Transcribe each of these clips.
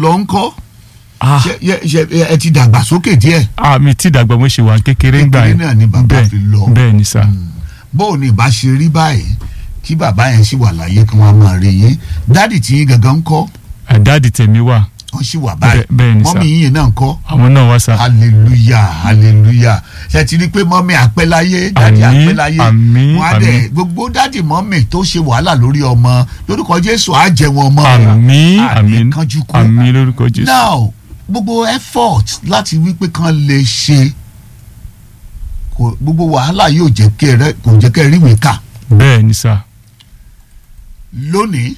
lọ ń kọ́ ah ṣe ṣe- ṣe- ẹ ti dàgbà sókè díẹ̀ ah mi ti dàgbà mo ṣe wà kékeré ń gbà Kékeré yẹn náà ni bàbá Bẹ́ẹ̀- fi lọ. bẹ́ẹ̀ ni sà bóun ni ìbá ṣe rí báyìí kí bàbá yẹn sì wà láyé kí wọ́n máa rí yín dádì tí yín gangan ń kọ́ àdáàdì tèmi wà wọ́n sì wà báyìí Bẹ́ẹ̀- bẹ́ẹ̀ ni sà. mọ́mí yín náà ń kọ́ àwọn náà wá sà hallelujah hallelujah ṣe ti rí i pé mọ́mí àpẹ́láyé dádì Àmín, àpẹ́láyé àmín, wọ́n á dẹ̀ àmín. gbogbo dádì mọ́mí tó ṣe wàhálà lórí ọmọ lórúkọ jésù á jẹ wọn mọ́ àmín àní àmín kánjú kú. àmín lórúkọ jésù now gbogbo effort láti wípé kan lè ṣe kò gbogbo wàhálà yóò jẹ́ kẹ́ ẹ kò jẹ́ kẹ́ ẹ ríwèé kà bẹ́ẹ̀ ni sà lónìí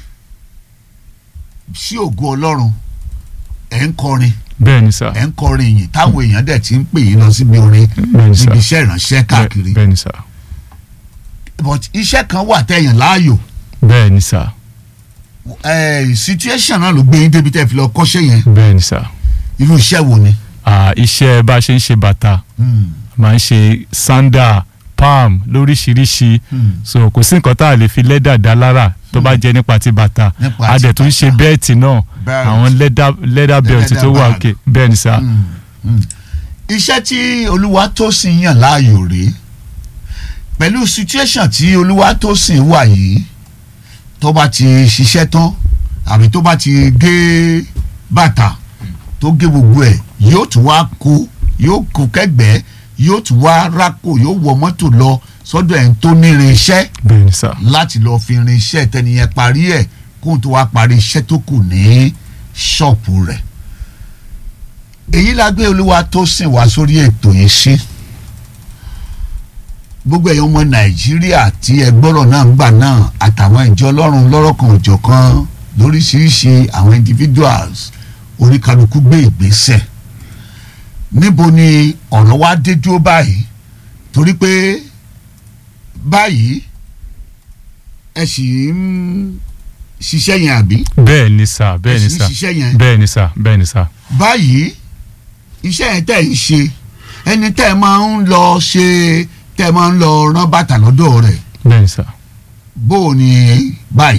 sí ògo ọlọ́run ẹ̀ ń kọrin bẹ́ẹ̀ ni sà ẹ̀ ń kọrin yìí táwọn èèyàn dẹ̀ ti ń pè yín lọ síbi orin bẹ́ẹ̀ ni sà níbi iṣẹ́ ìránṣẹ́ káàkiri Bẹ́ẹ̀- bẹ́ẹ̀ ni sà but iṣẹ́ kan wà tẹ̀yàn láàyò bẹ́ẹ̀ ni sà eh, situation náà ló gbé yín débi tẹ́ fi lọ kọ́ṣẹ́ yẹn bẹ́ẹ̀ ni sà irú iṣẹ́ wo ni. ah iṣẹ́ bá a ṣe ń ṣe bàtà Hmm, máa ń ṣe sandal palm lóríṣiríṣi hmm. so kò sí nǹkan tá a lè fi lẹ́dà dá lára tó bá jẹ́ nípa ti bàtà Nípa a ti dẹ̀ tún ṣe bàtà. bẹ́ẹ̀tì náà Belt. àwọn leather leather belt leather tó wà bag. òkè bẹ́ẹ̀ ni sà Mm, mm. iṣẹ́ tí Olúwatósìn yàn láàyò rèé pẹ̀lú situation tí Olúwatósìn wà yìí tó bá ti ṣiṣẹ́ tán àbí tó bá ti gé bàtà tó gé gbogbo ẹ̀ yóò tún wá kó yóò kó kẹ́gbẹ́ yóò tún wá rákò yóò wọ mọ́tò lọ sọ́dọ̀ ẹ̀ ń tó nírin iṣẹ́ bẹ́ẹ̀ ni sà láti lọ́ọ́ fi rin iṣẹ́ tẹ́niyẹn parí ẹ̀ kóun tó wá parí iṣẹ́ tó kù ní ṣọ́ọ̀pù rẹ̀ èyí la gbé olúwa tó sìn wá sórí ètò yìí sí gbogbo ẹ̀yàn ọmọ nàìjíríà tí ẹ gbọ́rọ̀ náà ń gbà náà àtàwọn ìjọ ọlọ́run lọ́rọ̀kan òjọ̀kan lóríṣiríṣi àwọn individuals oríkálukú gbé ìgbésẹ̀ níbo ni ọ̀rọ̀ wa dé dúró báyìí torí pé báyìí ẹ sì ń ṣiṣẹ́ yẹn àbí bẹ́ẹ̀ ni sà bẹ́ẹ̀ ẹ ni sì ń sà ṣiṣẹ́ yẹn bẹ́ẹ̀ ni sà bẹ́ẹ̀ ni sà báyìí iṣẹ́ yẹn tẹ̀ ń ṣe ẹni tẹ́ ẹ máa ń lọ ṣe tẹ́ ẹ máa ń lọ rán bàtà lọ́dọ̀ rẹ̀ bẹ́ẹ̀ ni sà bó o ní báyìí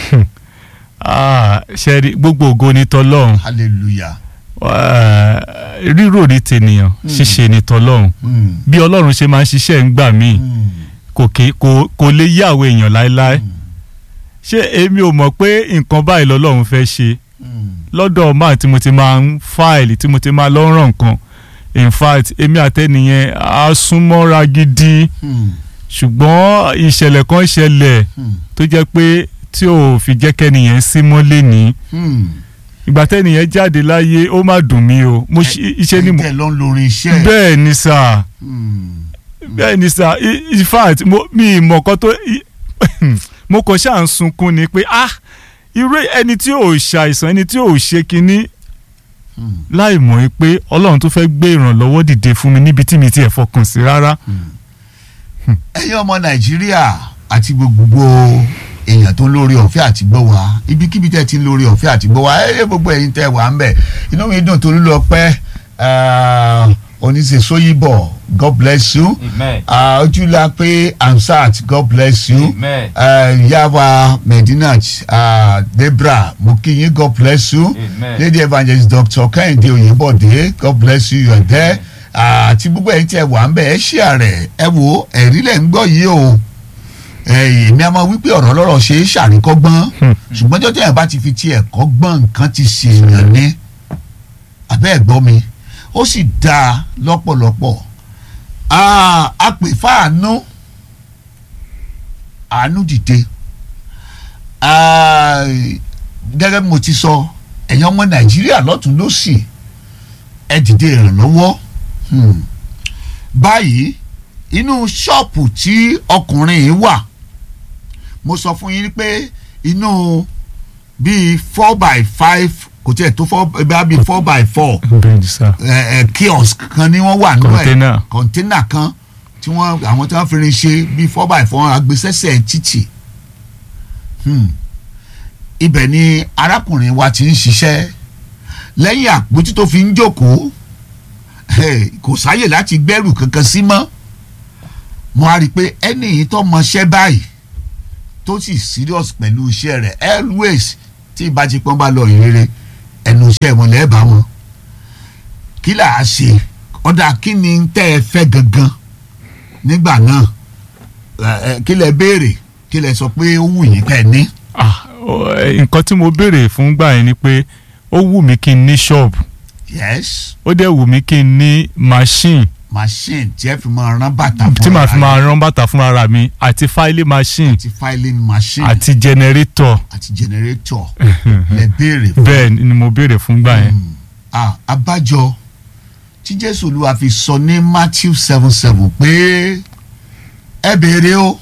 ah ṣe rí gbogbo ògo ni tọlọ́run hallelujah Ah, rírò ní tènìyàn ṣíṣe ní tọlọ́run Mm, bí ọlọ́run ṣe máa ń ṣiṣẹ́ ń gbà míì mm, kò ké- kò kò lè yí àwọn èèyàn láéláé ṣé èmi ò mọ̀ pé nǹkan báyìí lọ́lọ́run fẹ́ ṣe mm, lọ́dọ̀ máà tí mo ti máa ń fáìlì tí mo ti máa lọ ràn nǹkan in fact èmi àtẹnìyẹn á súnmọ́ra gidi mm, ṣùgbọ́n ìṣẹ̀lẹ̀ kan ṣẹlẹ̀ mm, tó jẹ́ pé tí ò fi jẹ́ kẹ́nìyẹn sí mọ́lé ní mm. ìgbà tẹ́nìyẹn jáde láyé ó má dùn mí o mo ṣe iṣẹ́ ni mo tẹ́ ẹ lọ ń lorin iṣẹ́ bẹ́ẹ̀ ni sáà Mm, bẹ́ẹ̀ ni sà i- in fact mo mi ìmọ̀ kan tó i- mo kàn ṣáà ń sunkún ni pé ah irú ẹni tí ò ṣàìsàn ẹni tí ò ṣe kinní mm, láì mọ̀ ẹ́ pé ọlọ́run tó fẹ́ gbé ìrànlọ́wọ́ dìde fún mi níbi tí mi ti ẹ̀ fọkàn sí rárá. ẹ̀yin ọmọ nàìjíríà àti gbogbo èèyàn tó ń lórí ọ̀fẹ́ àti gbọ́ wa ibikíbi tẹ́ ti ń lórí ọ̀fẹ́ àti gbọ́ wa ẹ gbogbo ẹ̀yin tẹ́ wà ń bẹ̀ inú mi dùn torí lọ pẹ́ oníṣèṣóyìnbọ̀ god bless you Amen. Ah, ojúlá pé ansat god bless you Amen. uh, yaba medinat uh, debra mo kí yín god bless you Amen. lady evangelist dr kẹ́hìndé oyèbọ̀dé god bless you you are there àti gbogbo ẹ̀yin tí ẹ wà ń bẹ̀ ẹ ṣí àrẹ̀ ẹ wo ẹ̀rí lẹ̀ ń gbọ́ yìí o èmi a máa wí pé ọ̀rọ̀ lọ́rọ̀ ṣe é ṣàríkọ́gbọ́n ṣùgbọ́n jọ́jọ́ yẹn bá ti fi ti ẹ̀kọ́ gbọ́n nǹkan ti ṣèèyàn ní abẹ́ ẹ̀gbọ́n mi ó sì dáa lọ́pọ̀lọpọ̀ Ah, a pè fáànú àánú dìde Ah, gẹ́gẹ́ bí mo ti sọ ẹ̀yin ọmọ nàìjíríà lọ́tún lọ́sì ẹ dìde ìrànlọ́wọ́ Hmm. báyìí inú ṣọ́ọ̀pù tí ọkùnrin yìí wà mo sọ fún yín pé inú bíi four by five kò tiẹ̀ tó four bíi four by four bẹ́ẹ̀ ni sà ẹ ẹ kiosk kan ni wọ́n wà nínú ẹ̀ Container. kọ̀ńténà kan tí wọ́n àwọn tí wọ́n fi rin ṣe bíi four by four agbésẹ́sẹ̀ títì Hmm. ibẹ̀ ni arákùnrin wa ti ń ṣiṣẹ́ lẹ́yìn àpótí tó fi ń jókòó eh, kò sáyè láti gbẹ́rù kankan sí mọ́ mo á rí i pé ẹni yìí tó mọṣẹ́ báyìí tó sì serious pẹ̀lú iṣẹ́ rẹ̀ always tí ìbájipọ́n bá lọ ìrere ẹnu iṣẹ́ wọn lẹ́ẹ̀ bá wọn kí là á ṣe ọ̀dà kí ni tẹ́ ẹ fẹ́ gangan nígbà náà ẹ, ẹ, kí lẹ béèrè kí lẹ sọ pé ó wù yín pẹ́ ní. Ah, ọ, ẹ, nǹkan tí mo béèrè fún gbà yẹn ni pé ó wù mí kí n ní ṣọ́ọ̀bù yes ó dẹ̀ wù mí kí n ní machine machine tí ẹ fi máa rán bàtà fún tí màá fi ara máa yín, rán bàtà fún ara mi àti filing machine àti filing machine àti generator àti generator lẹ béèrè fún. bẹ́ẹ̀ ni mo béèrè fún gbà yẹn. Mm. Ah, abájọ tí jésù olúwa fi sọ ní matthew seven seven pé ẹ béèrè o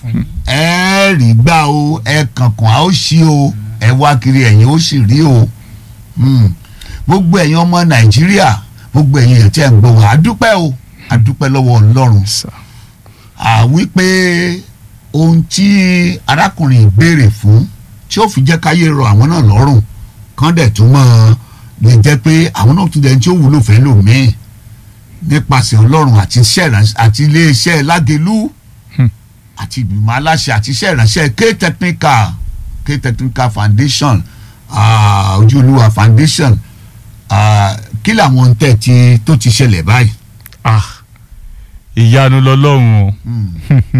ẹ rí gbà o ẹ kànkàn á ó ṣí o ẹ wá kiri ẹ̀yin ó sì rí o Mm. gbogbo ẹ̀yin ọmọ nàìjíríà gbogbo ẹ̀yin ẹ̀ tí ẹ̀ ń gbọ́ wọn àdúpẹ́ o àdúpẹ́ lọ́wọ́ ọlọ́run Sir. à wípé ohun tí arákùnrin béèrè fún tí ó fi jẹ́ káyé rọ àwọn náà lọ́rùn kán dẹ̀ tún mọ́ lè jẹ́ pé àwọn náà tún dẹ̀ tí ó wúlò fẹ́ lòmíì nípasẹ̀ ọlọ́run àti iṣẹ́ ìránṣẹ́ àti iléeṣẹ́ lágelú Hmm. àti ìgbìmọ̀ aláṣẹ àti iṣẹ́ ìránṣẹ́ k-technical k-technical foundation ah, ojúolúwa foundation ah, kí làwọn ń tẹ̀ tí tó ti ṣẹlẹ̀ báyìí. Ah, ìyanu lọlọ́run o. Hmm.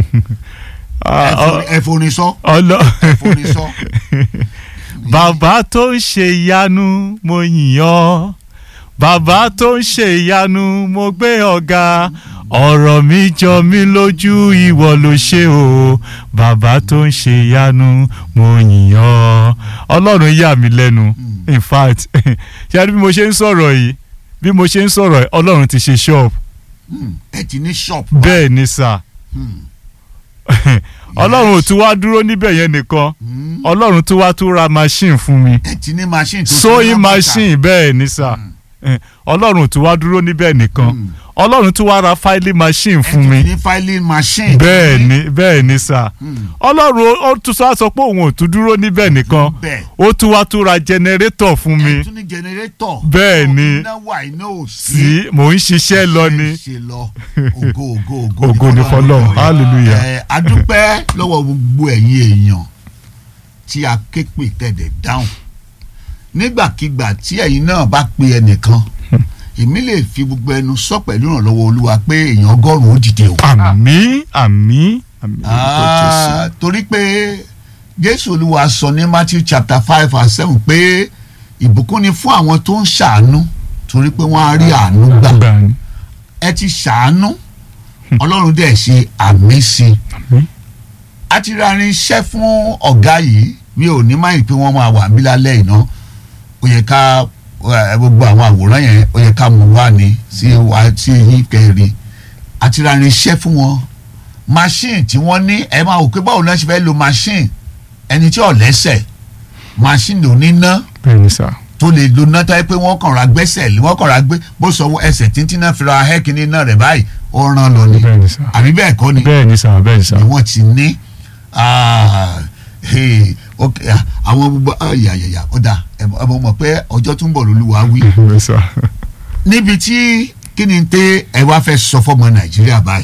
Ah, ẹ forí- ẹ forin sọ ọlọ ẹ forin sọ. bàbá tó ń ṣe ìyanu mo yìn ọ́ bàbá tó ń ṣe ìyanu mo gbé ọ̀gá ọ̀rọ̀ mi jọ mí lójú ìwọ ló ṣe o bàbá tó ń ṣe ìyanu mo yìn ọ́ ọlọ́run yà mí lẹ́nu in fact ṣe bí mo ṣe ń sọ̀rọ̀ yìí bí mo ṣe ń sọ̀rọ̀ yìí ọlọ́run ti ṣe ṣọ́ọ̀bù Hmm, ẹ ti ní shop. bẹ́ẹ̀ ni sà Hmm, ọlọ́run ò tún wá dúró níbẹ̀ yẹn nìkan hmm. ọlọ́run tún wá tún ra machine fún mi ẹ ti ní machine tó sewing tó machine bẹ́ẹ̀ ni sà Eh, ọlọ́run ò tún wá dúró níbẹ̀ nìkan Hmm. ọlọ́run tún wá ra filing machine fún mi ẹ ti ní filing machine. bẹ́ẹ̀ ni bẹ́ẹ̀ ni sà Hmm, ọlọ́run ó- ó tún sọ sọ pé òun ò tún dúró níbẹ̀ nìkan bẹ́ẹ̀ ó tún wá tún ra generator fún mi ẹ tún ní generator. Bẹ́ẹ̀ ni. iná wà iná ò sí. tí mò ń ṣiṣẹ́ lọ ni ṣe lọ ògo ògo ògo Ògo ni fọ́lọ́run. Hallelujah. ẹ adúpẹ́ lọ́wọ́ gbogbo ẹ̀yin èèyàn tí a ké pè tẹ̀dẹ̀ dáhùn nígbàkigbà tí ẹ̀yin náà bá pe ẹnìkan èmi lè fi gbogbo ẹnu sọ pẹ̀lú ìrànlọ́wọ́ olúwa pé èèyàn ọgọ́rùn-ún ó dìde o. àmín àmín àmín orúkọ Jésù. Ah, torí pé jésù olúwa sọ ní matthew chapter five verse seven pé ìbùkún ni fún àwọn tó ń ṣàánú torí pé wọ́n á rí àánú gbà gbà ní ẹ ti ṣàánú ọlọ́run dẹ̀ ṣe àmì sí i àmín a ti ra irinṣẹ́ fún ọ̀gá yìí mi ò ní máyì pé wọ́n máa wà mí lálẹ́ iná ó yẹ ká ẹ, gbogbo àwọn àwòrán yẹn ó yẹ ká mú wá ní sí wa sí yín kẹrin a ti ra irinṣẹ́ fún wọn machine tí wọ́n ní ẹ máa wò pé báwo ni wọ́n ṣe fẹ́ lo machine ẹni tí ò lẹ́sẹ̀ machine ò ní ná bẹ́ẹ̀ ni sà tó lè lo náà táyé pé wọ́n kàn ra gbẹ́sẹ̀ lé wọ́n kàn ra gbé bó sọ ẹsẹ̀ tíntín náà fi ra hẹ́kìnní náà rẹ̀ báyìí ó rán lọ ni bẹ́ẹ̀ ni sà àbí bẹ́ẹ̀ kọ́ ni bẹ́ẹ̀ ni sà bẹ́ẹ̀ ni sà ni wọ́n ti ní ah, hey, ok, ah, àwọn gbogbo ayayaya ọ̀dà ẹ mọ̀ mọ̀ pé ọjọ́ tó ń bọ̀ lólúwa wí. bẹ́ẹ̀ ni sà. níbi tí kí ni tẹ ẹ wá fẹ́ sọ fọmọ nàìjíríà báyìí.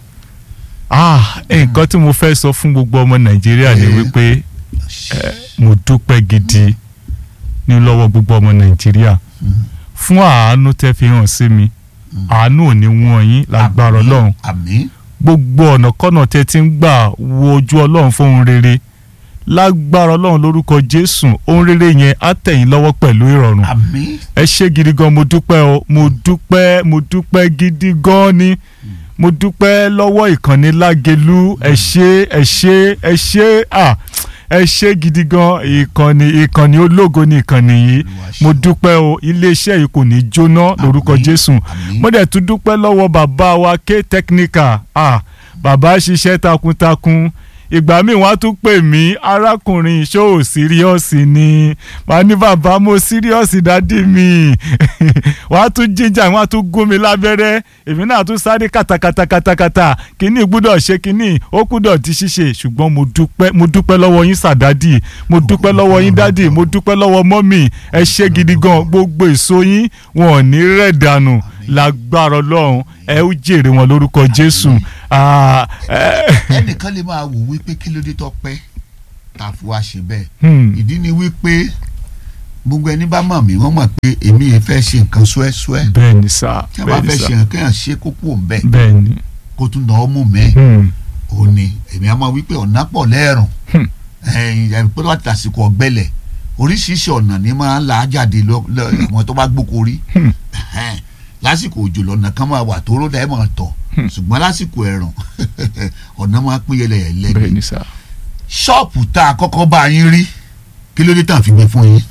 ah nǹkan tí mo fẹ́ sọ fún gbogbo ọmọ nàìjíríà ni Eh. wípé eh, mo dúpẹ́ gidi ní lọ́wọ́ gbogbo ọmọ nàìjíríà fún àánú tẹ́ fi hàn sí mi àánú ò ní wọ́n yín lágbára Àmín, ọlọ́run àmín gbogbo ọ̀nà kọ́nà tẹ́ ti ń gbà wo ojú ọlọ́run fún ohun rere lágbára ọlọ́run lórúkọ jésù ohun rere yẹn á tẹ̀yìn lọ́wọ́ pẹ̀lú ìrọ̀rùn àmín ẹ ṣé gidi gan mo dúpẹ́ o mo dúpẹ́ mo dúpẹ́ gidi gan ni mo dúpẹ́ lọ́wọ́ ìkànnì lágelú ẹ ṣé ẹ ṣé ẹ ṣé à ẹ ṣé gidi gan ìkànnì ìkànnì ológo ni ìkànnì yìí Olúwa ṣe. mo dúpẹ́ o iléeṣẹ́ yìí kò ní jóná lórúkọ Àmín, jésù àmín. mo dẹ̀ tún dúpẹ́ lọ́wọ́ bàbá wa k technical ah bàbá ṣiṣẹ́ takuntakun ìgbà míì wọ́n á tún pè mí arákùnrin ṣó ò síríọ́ọ̀sì ni wọ́n á ní bàbá mo síríọ́ọ̀sì dádì mi wọ́n á tún jíjà wọ́n á tún gún mi lábẹ́rẹ́ èmi náà tún sáré kàtàkàtàkàtàkàtà kínní gbúdọ̀ ṣe kínní ó gbúdọ̀ di ṣíṣe ṣùgbọ́n mo dúpẹ́ mo dúpẹ́ lọ́wọ́ yín sàdádì mo dúpẹ́ lọ́wọ́ yín dádì mo dúpẹ́ lọ́wọ́ mọ́mì ẹ ṣé gidi gan gbogbo èso yín wọn ò ní rẹ̀ dànù lágbára ọlọ́run ẹ ó jèrè wọn lórúkọ jésù Ah, eh, ẹnìkan lè máa wò wípé kí ló dé tó pẹ́ tá a fi wá ṣe bẹ́ẹ̀ hmm, ìdí ni wípé gbogbo ẹni bá mọ̀ mí wọ́n mọ̀ pé èmi yẹn fẹ́ ṣe nǹkan súẹ́súẹ́ bẹ́ẹ̀ ni sà tí wọ́n bá bẹ́ẹ̀ ni fẹ́ sà ṣe nǹkan kéèyàn ṣe kókó ń bẹ̀ bẹ́ẹ̀ ni kó tún nà ọ́ mú mi hmm, ò ní èmi á máa wí pé ọ̀nà pọ̀ lẹ́ẹ̀rùn Hmm. ẹ̀yìn ẹ̀rí pé láti àsìkò ọ̀gbẹ́lẹ̀ oríṣiríṣi ọ̀nà ni máa ń là á jáde lọ lọ- àwọn tó bá gbóko rí Hmm. Ẹ̀hẹ́n. lásìkò òjò lọ́nà kan máa wà tó ròdà ẹ̀ máa tọ̀ Hmm. ṣùgbọ́n lásìkò ẹ̀rùn ọ̀nà máa pín yẹlẹyẹlẹ bẹ́ẹ̀ ni ni sà ṣọ́ọ̀pù tá a kọ́kọ́ bá yín rí kí ló dé tàn fi gbé fún yín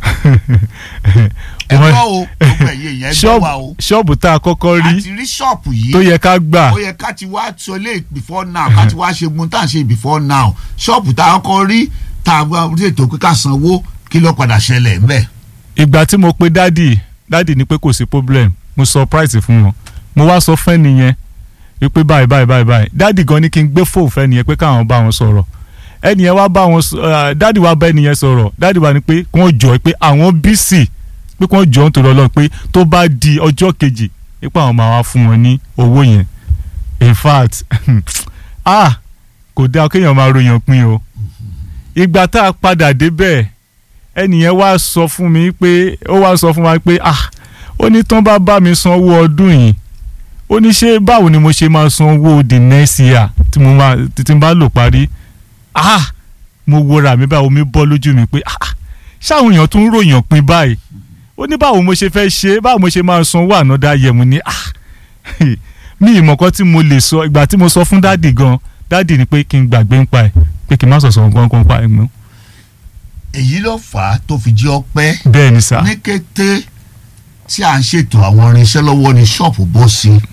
ẹ Wọ́n- gbọ́ o gbogbo ẹ̀yẹ yẹn gbọ́ wa o ṣọ́ọ̀bù ṣọ́ọ̀bù tá a kọ́kọ́ rí àti rí ṣọ́ọ̀pù yìí tó yẹ ká gbà ó yẹ ká ti wá sọ lé before now ká ti wá ṣe gun tá à ń ṣe before now ṣọ́ọ̀pù tá a kọ́ rí tá a wá ṣètò pé ká sanwó kí ló padà ṣẹlẹ̀ ńbẹ̀. ìgbà tí mo pe dádì dádì ní pé kò sí problem mo surprise fún wọn mo wá sọ fẹ́ nìyẹn wípé báyìí báyìí báyìí báyìí dádì gan ni kí n gbé fóònù fẹ́ nìyẹn pé káwọn bá wọn sọ̀rọ̀ ẹnìyẹn wá bá wọn sọ- ah, dádì wá bá ẹnìyẹn sọ̀rọ̀ dádì wá ní pé kí wọ́n jọ pé àwọn bísì pé kí wọ́n jọ nítorí ọlọ́run pé tó bá di ọjọ́ kejì pé àwọn máa wá fún wọn ní owó yẹn in fact ah kò dáa kéèyàn máa ròyàn pin o ìgbà tá a padà débẹ̀ ẹnìyẹn wá sọ fún mi pé ó wá sọ fún wa pé ah ó ní tán bá bá mi san owó ọdún yìí ó ní ṣé báwo ni mo ṣe máa san owó the next year tí mo máa tí tí n bá lò parí ah mo wora mi báwo mi bọ́ lójú mi pé ah ṣáwọn èèyàn tún ròyàn pin báyìí ó ní báwo mo ṣe fẹ́ ṣe báwo mo ṣe máa san owó ànádá yẹmu ni ah mi ìmọ̀kan tí mo lè sọ ìgbà tí mo sọ fún dáàdì gan dáàdì ni pé kí n gbàgbé ń pa ẹ̀ pé kí n má sọ̀sọ̀ nǹkan kan pa ẹ̀ mọ́ èyí ló fà á tó fi jẹ́ ọpẹ́ bẹ́ẹ̀ ni sà ní kété tí à ń ṣètò àwọn irinṣẹ́ lọ́wọ́ ní ṣọ́ọ̀pù bọ́ sí i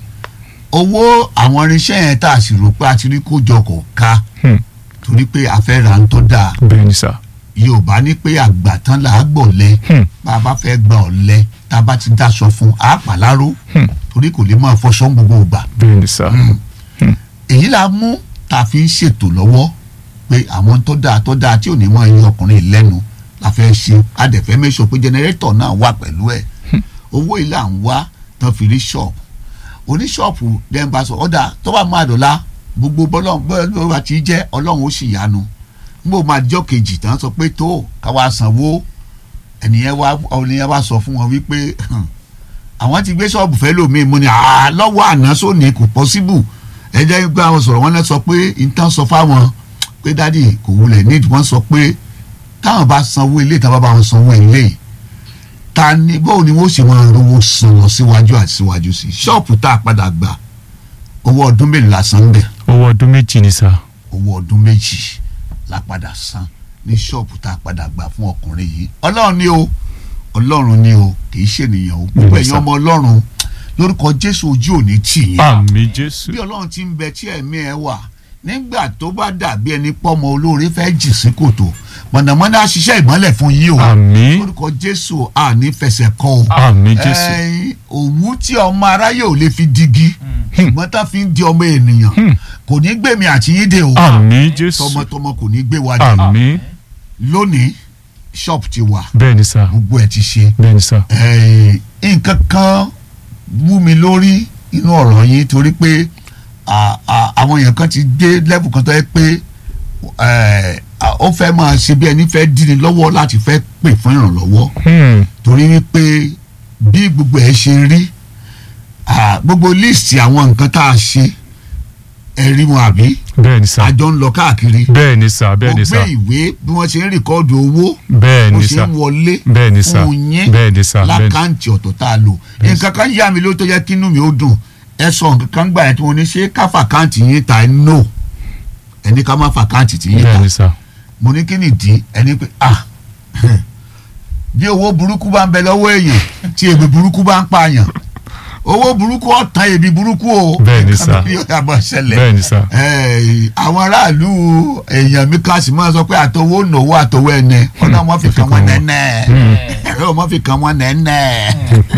owó àwọn irinṣẹ́ yẹn tá a sì rò pé a ti rí kójọ kò ká Hmm. torí pé a fẹ́ ra ń tó dáa bẹ́ẹ̀ ni sà yorùbá ní pé àgbà tán là á gbọ̀lẹ́ Hmm. bá a bá fẹ́ gba ọ̀lẹ tá a bá ti dáṣọ fún a pàlárò Hmm. torí kò lè máa fọṣọ ń gbogbo ìgbà bẹ́ẹ̀ ni sà èyí la mú tá a fi ń ṣètò lọ́wọ́ pé àwọn tó dáa tó dáa tí ò ní mọ iye ọkùnrin lẹ́nu la fẹ́ ṣe adẹ̀fẹ́ mẹ́sọ̀ pé jẹnẹrétọ̀ náà wà pẹ̀lú ẹ̀ owó ilé à ń wá tán fi rí ṣọ́ọ̀bù oníṣọ́ọ̀bù dẹ́nba sọ ọ̀dà tó bá máa dọ̀la gbogbo bọ́lọ́run bọ́lọ́run bá ti jẹ́ ọlọ́run ó sì yanu nígbà máa jọ́ kejì tán sọ pé tó káwa sanwó ẹnìyẹn wá ẹnìyẹn wá sọ fún wọn wípé àwọn ti gbé ṣọ́ọ̀bù fẹ́ lómi mo ní àá lọ́wọ́ àná sóní kò pọ́síbù ẹ jẹ́ pé àwọn sọ̀rọ̀ wọn náà sọ pé nǹkan sọ fáwọn pé dádì kò wulẹ̀ nídìí wọ́n sọ pé táwọn bá sanwó ilé táwọn bá wọn sanwó ilé ta ni bóun ni wọ́n sì máa rówó san lọ síwájú àti síwájú sí ṣọ́ọ̀pù tá a padà gbà owó ọdún mélòó la san bẹ̀ owó ọdún méjì ni sà owó ọdún méjì la padà san ní ṣọ́ọ̀pù tá a padà gbà fún ọkùnrin yìí ọlọ́run ni o ọlọ́run ni o kì í ṣènìyàn o gbogbo Yes, ẹ̀yin sir. ọmọ ọlọ́run lórúkọ jésù ojú òní tì yín àmì jésù bí ọlọ́run ti ń bẹ tí ẹ̀mí ẹ wà nígbà tó bá dàbí ẹni pọ́mọ olóore fẹ́ jì sí kòtò mọ̀nàmọ́ná á ṣiṣẹ́ ìmọ́lẹ̀ fún yín o àmì lórúkọ jésù àní fẹsẹ̀ kọ́ o àmì jésù ẹ̀yin òwú tí ọmọ aráyé ò lè fi digi ṣùgbọ́n tá fi ń di ọmọ ènìyàn Hmm. kò ní gbèmí àti yín dé o àmì jésù tọmọtọmọ kò ní gbé wa dé àmì lónìí ṣọ́ọ̀pù ti wà bẹ́ẹ̀ ni sà gbogbo ẹ̀ ti ṣe bẹ́ẹ̀ ni sà Eh, nǹkan kan wú mi lórí inú ọ̀rọ̀ yín torí pé à- à- àwọn èèyàn kan ti dé level kan tó yẹ pé eh, à- ó fẹ́ máa ṣe bí ẹni fẹ́ dín ní lọ́wọ́ láti fẹ́ pè fún ìrànlọ́wọ́ Hmm. torí wípé bí gbogbo ẹ̀ ṣe rí à, gbogbo list àwọn nǹkan tá a ṣe ẹ rí wọn àbí bẹ́ẹ̀ ni sà àjọ ń lọ káàkiri bẹ́ẹ̀ ni sà bẹ́ẹ̀ mo ni gbé sà ìwé bí wọ́n ṣe ń rìkọ́ọ̀dù owó bẹ́ẹ̀ bó ni ṣe sà ń wọlé bẹ́ẹ̀ ni sà fún yín bẹ́ẹ̀ ni sà bẹ́ẹ̀ ni lákàntì ọ̀tọ̀ tá a lò nǹkan kan yá mi ló tó yẹ kí inú mi ó dùn ẹ sọ nǹkan kan gbà yẹn tí mo ní ṣé ká fàkáǹtì yín ta ẹ no ẹni ká má fàkáǹtì tí yín ta bẹ́ẹ̀ ni sà mo ní kí nìdí ẹni pé ah bí owó burúkú bá ń bẹ lọ́wọ́ èèyàn tí èbè burúkú bá ń pààyàn owó burúkú ọ̀tàn èbì burúkú o Bẹ́ẹ̀ ni nǹkan sà. bí ó yàgbọ́ ṣẹlẹ̀ bẹ́ẹ̀ ni sà Eh, àwọn aráàlú èèyàn mi ká sì máa sọ pé àtọwọ́ nòwó àtọwọ́ ẹnẹ ọ̀nà wọn fi kàn wọ́n nẹ́nẹ́ ẹ̀rọ wọn fi kàn wọ́n nẹ́nẹ́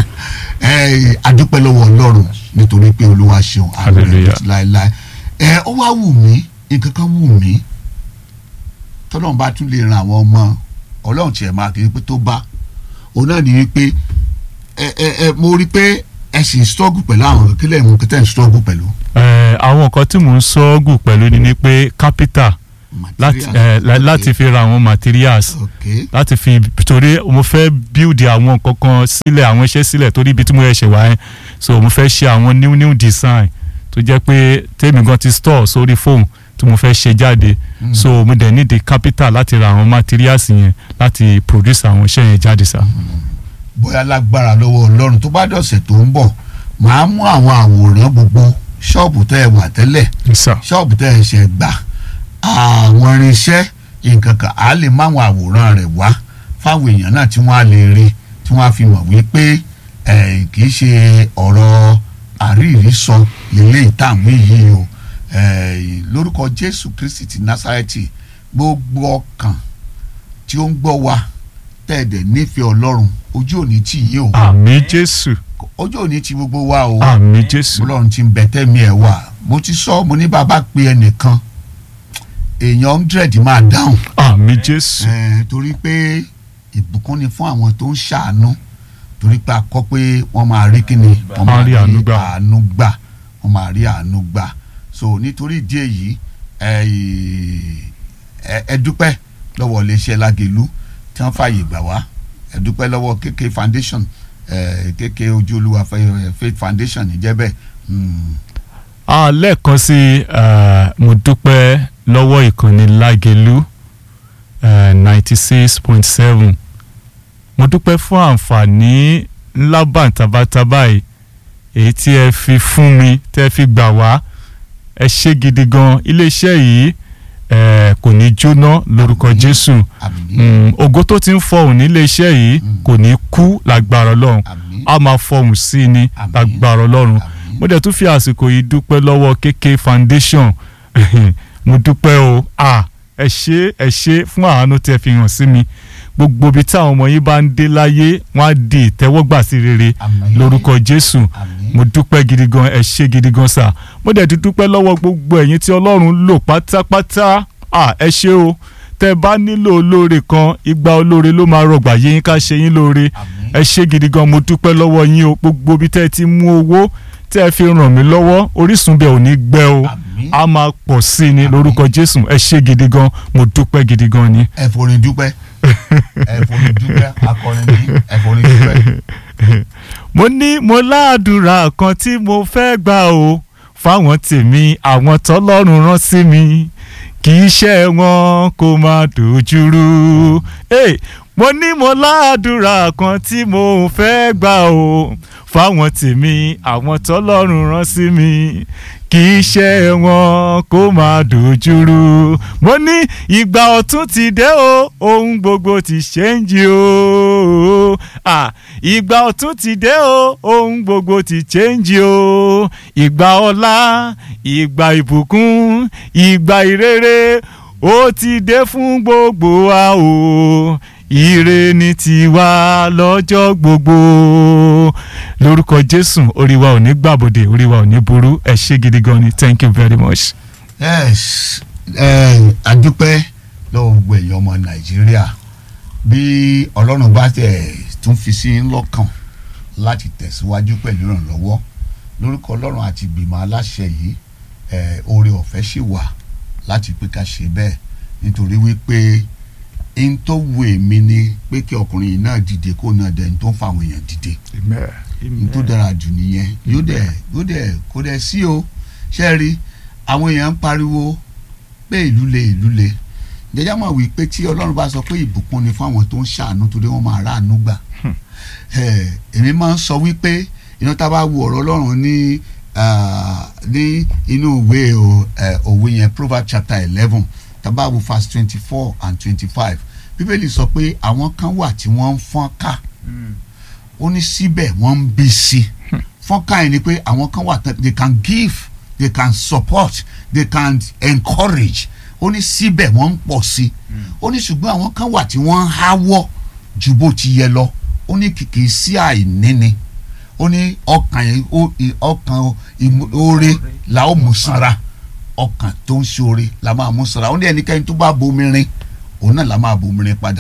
Eh, adúpẹ́ lọ́wọ́ ọlọ́run nítorí pé olúwa ṣeun àmì rẹ̀ Hallelujah. títí láéláé ẹ ó wá wù mí nǹkan kan wù mí tọ́lọ́run bá tún lè ran àwọn ọmọ ọlọ́run tiẹ̀ máa kiri pé tó bá òun náà ní wípé ẹ ẹ ẹ mo rí pé ẹ sì ń struggle pẹ̀lú àwọn kílẹ̀ ìmú kẹtẹ́ ń struggle pẹ̀lú. Ẹ, àwọn nǹkan tí mò ń sọ́ọ́gù pẹ̀lú ni ni pé kápítà láti Materials, ẹ, la- okay. láti fi ra àwọn materials ok láti fi torí mo fẹ́ build àwọn nǹkan kan sílẹ̀ àwọn iṣẹ́ sílẹ̀ torí ibi tí mo yẹ ṣe wá yẹn so mo fẹ́ ṣe àwọn new new design tó jẹ́ pé tèmi gan ti store sórí phone tí mo fẹ́ ṣe jáde Mm. so mo dẹ̀ need the capital láti ra àwọn materials yẹn láti produce àwọn iṣẹ́ yẹn jáde sá. bóyá lágbára lọ́wọ́ ọlọ́run tó bá dọ̀sẹ̀ tó ń bọ̀ màá mú àwọn àwòrán gbogbo ṣọ́ọ̀bù tẹ́ ẹ wà tẹ́lẹ̀ sá ṣọ́ọ̀bù tẹ́ ẹ ṣe gbà àwọn irinṣẹ́ nǹkan kan á lè má àwọn àwòrán rẹ̀ wá fáwọn èèyàn náà tí wọ́n á lè rí tí wọ́n á fi mọ̀ wípé eh, kì í ṣe ọ̀rọ̀ àríìrísọ lélẹ́yìí táwọn yìí o Eh, lórúkọ Jésù Kristi ti Násárẹ́tì gbogbo ọkàn tí ó ń gbọ́ wa tẹ̀dẹ̀ nífẹ̀ẹ́ Ọlọ́run ojú òní tì yí o àmì jésù ojú òní ti gbogbo wa o àmì jésù Ọlọ́run ti ń bẹ tẹ́mi ẹ̀ wà mo ti sọ mo ní bàbá pe ẹnìkan èèyàn hundred máa dáhùn àmì jésù Eh, torí pé ìbùkún ni fún àwọn tó ń ṣàánú torí pé a kọ́ pé wọ́n máa rí kíni wọ́n máa rí àánú gbà wọ́n máa rí àánú gbà so nítorí ìdí èyí ẹ ẹ- ẹ dúpẹ́ lọ́wọ́ iléeṣẹ́ Lágelú tí wọ́n fààyè gbà wá ẹ dúpẹ́ lọ́wọ́ KK foundation ẹ KK ojú olúwa Fẹ́- faith foundation níjẹ́ bẹ́ẹ̀ Mm. Ah, lẹ́ẹ̀kan sí eh, mo dúpẹ́ lọ́wọ́ ìkànnì Lágelú ninety six point seven mo dúpẹ́ fún àǹfààní ńlá bàǹtàbàtàbà yìí èyí tí ẹ fi fún mi tẹ́ ẹ fi gbà wá ẹ ṣé gidi gan iléeṣẹ́ yìí eh, kò ní jóná lórúkọ Àmín. Jésù àmín Mm, ògo tó ti ń fọhùn níléeṣẹ́ yìí Mm. kò ní kú lágbára Ọlọ́run àmín a máa fọhùn sí i ní Àmín. lágbára Ọlọ́run àmín mo dẹ̀ tún fi àsìkò yìí dúpẹ́ lọ́wọ́ KK foundation mo dúpẹ́ o ah, ẹ ṣé ẹ ṣé fún àánú tí ẹ fi hàn sí mi gbogbo ibi táwọn ọmọ yín bá ń dé láyé wọ́n á di ìtẹ́wọ́gbà sí rere àmín lórúkọ Jésù àmín mo dúpẹ́ gidi gan ẹ ṣé gidi gan sà mo dẹ̀ ti dúpẹ́ lọ́wọ́ gbogbo ẹ̀yin tí Ọlọ́run lò pátápátá ah, ẹ ṣé o tẹ́ bá nílò olóore kan igba olóore ló máa rọgbà yín ká ṣe yín lóore àmín ẹ ṣé gidi gan mo dúpẹ́ lọ́wọ́ yín o gbogbo bí tẹ́ ẹ ti mú owó tẹ́ ẹ fi ràn mí lọ́wọ́ orísun bẹ́ẹ̀ ò ní gbẹ o àmín a máa pọ̀ sí i ní Àmín. lórúkọ Jésù ẹ ṣé gidi gan mo dúpẹ́ gidi gan ni. ẹ forin dúpẹ́ ẹ forin dúpẹ́ akọrin ní ẹ forin dúpẹ́. mo ní mo láàdúrà kan tí mo fẹ́ gbà o fáwọn tèmi àwọn tọ́lọ́run rán sí mi kì í ṣe wọn kó má dojúrú. Hey, mo ní mo láàdúrà kan tí mo fẹ́ gbà o fáwọn tèmi àwọn tọ́lọ́run rán sí mi kì í ṣe wọn kó má dojúrú. mo ní ìgbà ọ̀tún ti dé o ohun gbogbo ti ṣẹ́ǹjì o ah, ìgbà ọ̀tún ti dé o ohun gbogbo ti ṣẹ́ǹjì o ìgbà ọlá ìgbà ìbùkún ìgbà ìrere ó ti dé fún gbogbo wa o ire ni tiwa lọ́jọ́ gbogbo lórúkọ jésù orí wa ò ní gbàbọdè orí wa ò ní burú ẹ ṣé gidi gan ni thank you very much. yes ẹ adúpẹ́ lọ́wọ́ gbogbo èèyàn ọmọ nàìjíríà bí ọlọ́run bá tẹ̀ tún fi sí yín lọ́kàn láti tẹ̀síwájú pẹ̀lú ìrànlọ́wọ́ lórúkọ ọlọ́run àti ìgbìmọ̀ aláṣẹ yìí ẹ oore ọ̀fẹ́ sì wà láti pé ká ṣe bẹ́ẹ̀ nítorí wípé n tó wù èmi ni pé kí ọkùnrin yìí náà dìde kó náà dẹ̀ n tó ń fa àwọn èèyàn dìde n tó dára jù nìyẹn yóò dẹ̀ yóò dẹ̀ kó dẹ̀ sí o ṣe rí àwọn èèyàn ń pariwo pé ìlú le ìlú le jẹjẹ mọ̀ wí pé tí ọlọ́run bá sọ pé ìbùkún ni fún àwọn tó ń ṣàánú torí wọ́n máa ráàánú gbà Eh, èmi máa ń sọ wípé iná tá a bá wo ọ̀rọ̀ ọlọ́run ní ah, ní inú ìwé o, eh, òwe yẹn proverbs chapter eleven tá a bá wo verse twenty four and twenty five bíbélì sọ pé àwọn kan wà tí wọ́n ń fọ́n ká ó ní síbẹ̀ wọ́n ń bí sí i fọ́nká yẹn ni pé àwọn kan wà tán they can give they can support they can encourage ó ní síbẹ̀ wọ́n ń pọ̀ sí i ó ní ṣùgbọ́n àwọn kan wà tí wọ́n ń háwọ́ ju bó ti yẹ lọ ó ní kìkì sí àìníni ó ní ọkàn yẹn ó ì- ọkàn ìmú- oore la ó mú sanra ọkàn tó ń ṣe oore la máa mú sanra ó ní ẹnikẹ́ni tó bá bomi rin òun náà la máa bomi rin padà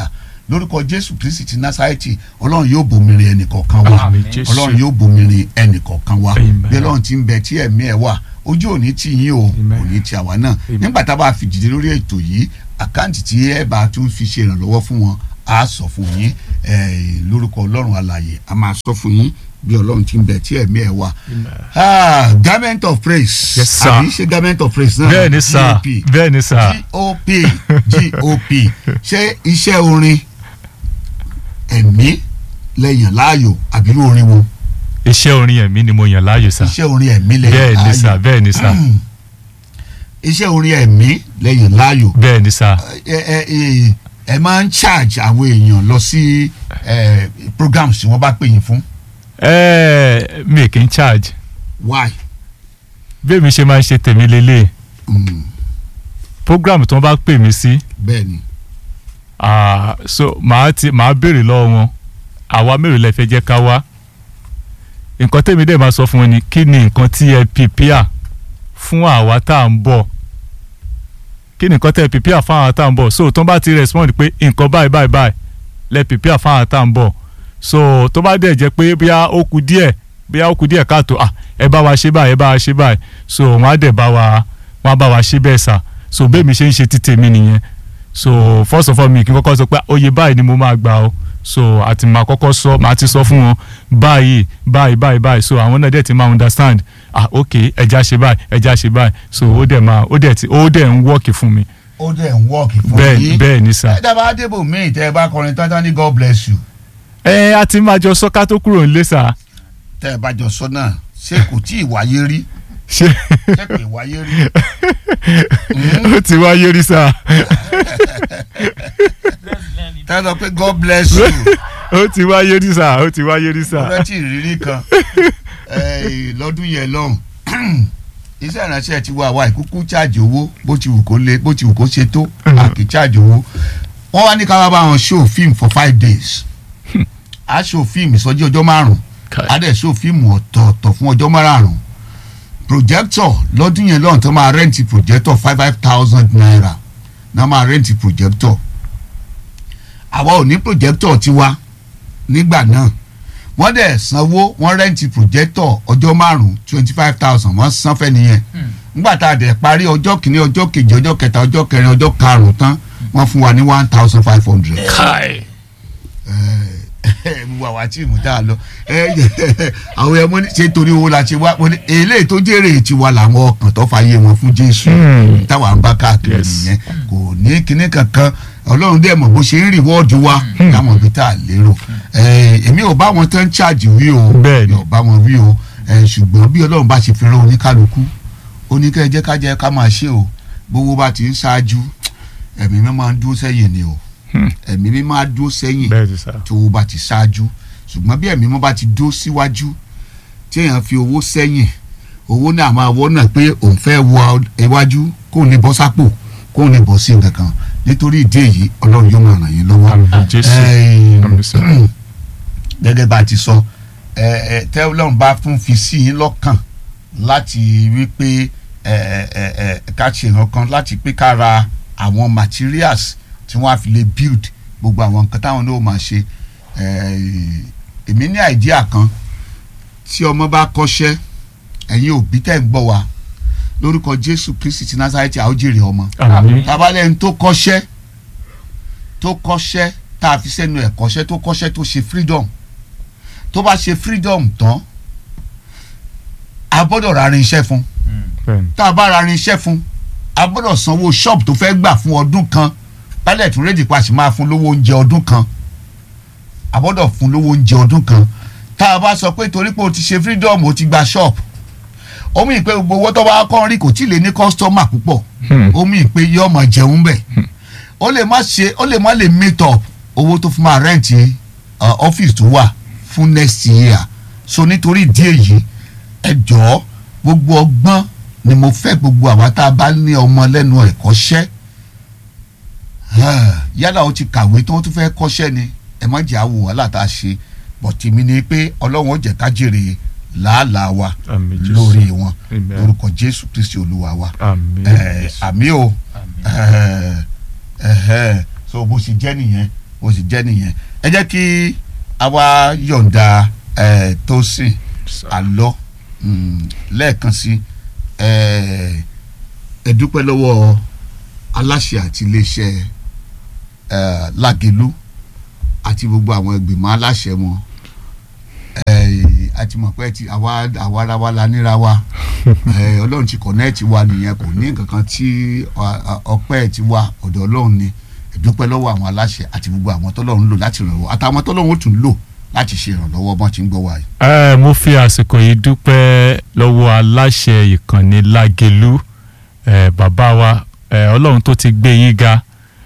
lórúkọ jésù kristi ti násárẹ́tì ọlọ́run yóò bomirin ẹnìkọ̀ọ̀kan wa Àmín, Jésù. ọlọ́run yóò bomirin ẹnìkọ̀ọ̀kan wa Amen. bí ọlọ́run ti ń bẹ tí ẹ̀mí ẹ̀ wà ojú òní tí yín o Amen. òní tí àwa náà Amen. nígbà tá a bá fi dìde lórí ètò yìí àkáǹtì tí ẹ bá tún fi ṣe ìrànlọ́wọ́ fún wọn á sọ fún yín eh, lórúkọ ọlọ́run alààyè a máa sọ fún yín bí ọlọ́run ti ń bẹ tí ẹ̀mí ẹ̀ wà. Ah, garment of praise Yes, sir. àbí ṣe garment of praise náà bẹ́ẹ̀ ni sà GOP bẹ́ẹ̀ ni sà gop gop ṣé iṣẹ́ orin ẹ̀mí lẹ́yìn láàyò àbí irú orin wo iṣẹ́ orin ẹ̀mí ni mo yàn láàyò sà iṣẹ́ orin ẹ̀mí lẹ́yìn bẹ́ẹ̀ láàyò ni sà bẹ́ẹ̀ ni sà iṣẹ́ orin ẹ̀mí lẹ́yìn láàyò bẹ́ẹ̀ ni sà ẹ ẹ ẹ ẹ máa ń charge àwọn èèyàn lọ sí ẹ programs tí wọ́n bá pè yín fún ẹ̀ẹ́ mi kì í charge why bí èmi ṣe máa ń ṣe tèmi lélẹ̀ Mm, program tí wọ́n bá pè mí sí bẹ́ẹ̀ ni ah, so màá ti màá béèrè lọ́wọ́ wọn àwa mélòó lẹ fẹ́ jẹ́ ká wá nǹkan tèmi dẹ̀ máa sọ fún wọn ni kí ni nǹkan tí ẹ pìpìà fún àwa tá à ń bọ̀ kí ni nǹkan tẹ́ ẹ pìpìà fún àwa tá à ń bọ̀ so tó bá ti respond pé nǹkan báyìí báyìí báyìí lẹ pìpìà fún àwa tá à ń bọ̀ so tó bá dẹ̀ jẹ́ pé bóyá ó kù díẹ̀ bóyá ó kù díẹ̀ káàtó ah ẹ bá wa ṣe báyìí ẹ bá wa ṣe báyìí so wọ́n á dẹ̀ bá wa wọ́n á bá wa ṣe bẹ́ẹ̀ sà so bẹ́ẹ̀ mi ṣe ń ṣe ti tèmi nìyẹn so first of all mi kí n kọ́kọ́ sọ pé oye báyìí ni mo máa gbà o so àti máa kọ́kọ́ sọ máa ti sọ fún wọn báyìí báyìí báyìí báyìí so àwọn náà dẹ̀ ti máa understand ah ok ẹja ṣe báyìí ẹja ṣe báyìí so ó dẹ̀ máa ó dẹ̀ ti ó dẹ̀ ń wọ́ọ̀kì fún mi ó dẹ̀ ń wọ́ọ̀kì fún bẹ́ẹ̀ yín bẹ́ẹ̀ ni sà. ẹ dábàá débò míì tẹ́ ẹ bá kọrin tán tán ní god bless you ẹ a ti máa jọ sọ ká tó kúrò nílé sà tẹ́ ẹ bá jọ sọ náà ṣé kò tí ì wáyé rí ṣé ṣé kò ì wáyé rí ó ti wáyé rí sà tẹ́ ẹ sọ pé god bless you ó ti wáyé rí sà ó ti wáyé rí mo sà rántí ìrírí kan eh, lọ́dún yẹn lọ́hùn iṣẹ́ ìránṣẹ́ ti wá wa ìkúkú cháàjì owó bó ti wù kó lé bó ti wù kó ṣe tó àkì cháàjì owó wọ́n wá ní ká wá bá wọn show film for five days a show film ìsọjí ọjọ́ márùn-ún a dẹ̀ show film ọ̀tọ̀ọ̀tọ̀ fún ọjọ́ márùn-ún projector lọ́dún yẹn lọ́hùn tó máa rẹ́ǹtì projector five five thousand naira náà máa rẹ́ǹtì projector àwa ò ní projector tiwa nígbà náà wọ́n dẹ̀ sanwó wọ́n rẹ́ǹtì projector ọjọ́ márùn-ún twenty five thousand wọ́n san fẹ́ nìyẹn nígbà tá a dẹ̀ parí ọjọ́ kìíní ọjọ́ kejì ọjọ́ kẹta ọjọ́ kẹrin ọjọ́ karùn-ún tán wọ́n fún wa ní one thousand five hundred káì mo wà wá tíìmù tá a lọ àwọn ẹmọ ní ṣe torí owó la ṣe wá mo ní eléyìí tó jèrè tiwa làwọn ọkàn tó fàyè wọn fún jésù Hmm. táwa ń bá káàkiri Yes. nìyẹn kò ní kinní kankan ọlọ́run dẹ̀ mọ̀ bó ṣe ń rìwọ́ọ̀dù wa láwọn ibi tá a lérò Eh, èmi ò bá wọn tán ṣáàjì wí o Bẹ́ẹ̀ni. mi ò bá wọn wí o Eh, ṣùgbọ́n bí ọlọ́run bá ṣe fi rán oníkálukú oníkẹ́ jẹ́ ká jẹ́ ká máa ṣe o gbogbo bá ti ń ṣáájú ẹ̀mí mi máa ń dúró sẹ́yìn ni o Hmm. ẹ̀mí mi máa dúró sẹ́yìn bẹ́ẹ̀ ni sà tó o bá ti ṣáájú ṣùgbọ́n bí ẹ̀mí mọ́ bá ti dó síwájú tí èèyàn fi owó sẹ́yìn owó náà máa wọ́ náà pé òun fẹ́ wọ iwájú kóun lè bọ́ sápò kóun lè bọ́ sí nǹkan kan nítorí ìdí èyí ọlọ́run yóò máa ràn yín lọ́wọ́. àmín jésù Ẹ̀ẹ́n, àmín sà gẹ́gẹ́ bá a ti sọ ẹ ẹ tẹ́ ọlọ́run bá fún fi sí yín lọ́kàn láti wí pé ẹ ẹ ẹ ká ṣe nǹkan láti pé ká ra àwọn materials tí wọ́n á fi lè build gbogbo àwọn nǹkan táwọn náà máa ṣe ẹ èmi ní àìdíà kan tí ọmọ bá kọ́ṣẹ́ ẹ̀yin òbí tẹ̀ ń gbọ́ wa lórúkọ Jésù Kristi ti Násárẹ́tì a ó jèrè ọmọ àmín tabalẹ̀ ń tó kọ́ṣẹ́ tó kọ́ṣẹ́ tá a fi sẹ́nu ẹ̀ kọ́ṣẹ́ tó kọ́ṣẹ́ tó ṣe freedom tó bá ṣe freedom tán a gbọ́dọ̀ ra irinṣẹ́ fún bẹ́ẹ̀ ni tá a bá ra irinṣẹ́ fún a gbọ́dọ̀ sanwó shop tó fẹ́ gbà fún ọdún kan pilot ready pa sì máa fún lówó oúnjẹ ọdún kan a gbọ́dọ̀ fún lówó oúnjẹ ọdún kan tá a bá sọ pé torí pé o ti ṣe freedom o ti gba shop ó mì pé gbogbo owó tó bá kọ́ rí kò tí ì lè ní customer púpọ̀ Hmm. ó mì pé yóò máa jẹun bẹ̀ ó lè má ṣe ó lè má lè meet up owó tó fún máa rẹ́ǹtì ọ́fíìsì tó wà fún next year so nítorí ìdí èyí ẹ jọ̀ọ́ gbogbo ọgbọ́n ni mo fẹ́ gbogbo àwa tá a bá ní ọmọ lẹ́nu ẹ̀kọ́ṣẹ́ yálà ó ti kàwé tí wọ́n tún fẹ́ kọ́ṣẹ́ ni ẹ má jẹ́ àwò wàhálà tá a ṣe bọ̀tì mi ni pé ọlọ́run ó jẹ́ ká jèrè làálàá wa àmín jésù lórí wọn Amen. lórúkọ jésù kristi olúwa wa àmín Eh, jésù àmì o Eh, eh, so bó ṣe jẹ́ nìyẹn ó sì jẹ́ nìyẹn ẹ jẹ́ kí a wá yọ̀ǹda ẹ̀ Tósìn àlọ́ mm, lẹ́ẹ̀kan sí ẹ̀ ẹ dúpẹ́ lọ́wọ́ aláṣẹ àti iléeṣẹ́ ẹ̀ Lágelú àti gbogbo àwọn ìgbìmọ̀ aláṣẹ wọn ẹ̀ àti mọ̀ pé ti àwa àwa ara wa la níra wa ẹ̀ ọlọ́run ti kọ̀nẹ́ẹ̀tì wa nìyẹn kò ní nǹkan kan tí ọ- ọ- ọpẹ́ ti wa ọ̀dọ̀ ọlọ́run ni ẹ dúpẹ́ lọ́wọ́ àwọn aláṣẹ àti gbogbo àwọn tọ́lọ́run lò láti ràn wọ́n àtàwọn tọ́lọ́run ó tún lò láti ṣe ìrànlọ́wọ́ bọ́n ti ń gbọ́ wa yìí. ẹ mo fi àsìkò yìí dúpẹ́ lọ́wọ́ aláṣẹ ìkànnì Lágelú ẹ bàbá wa ẹ ọlọ́run tó ti gbé yín ga